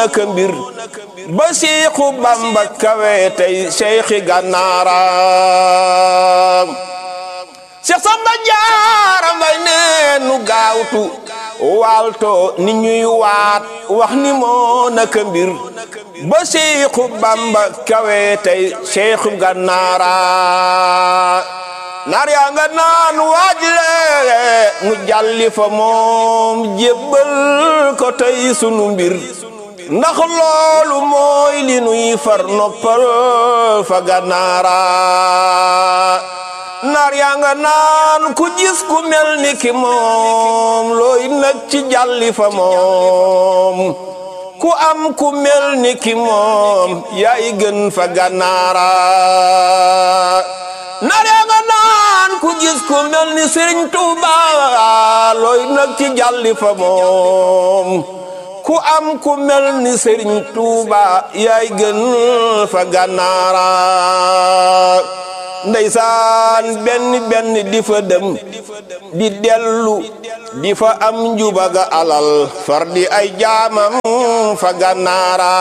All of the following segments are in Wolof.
naka mbir ba siixu bamba kawe tey seyxi gànnaara seex samba jaara mbay neenu gaawtu waalto ni ñuy waat wax ni moo naka mbir ba siixu bamba kawe tey seyxu gànnaara naar yaa nga naan waaj lee mu jàlli fa moom jébbal ko tey sunu mbir ndax loolu mooy li nuy far noppal fa gànnaara naar yaa nga naan ku gis ku mel ni ki moom looy nag ci jàlli fa moom ku am ku mel ni ki moom yaay gën fa gànnaara naar yaa nga naan ku gis ku mel ni Sëriñ Tuuba looy nag ci jàlli fa moom ku am ku mel ni Sëriñ Tuuba yaay gën fa gànnaara ndeysaan benn benn di fa dem di dellu di fa am njubaga alal far di ay jaamam fa gànnaara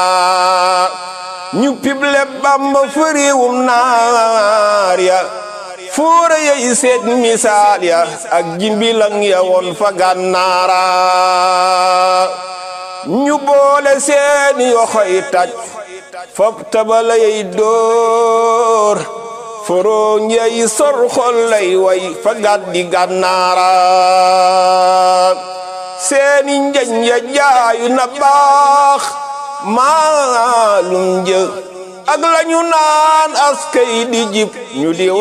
ñu pible bamba fëriwum naar ya fóora yay seet misaal ya ak jimbilang ya woon fa gànnaara ñu boole seeni yoxoy taj fop tabala yay dóor foroñ yay sor xol lay way fa gàddi gànnaara seeni njañ ya jaayu na baax maalum jë ak lañu naan askay di jib ñu di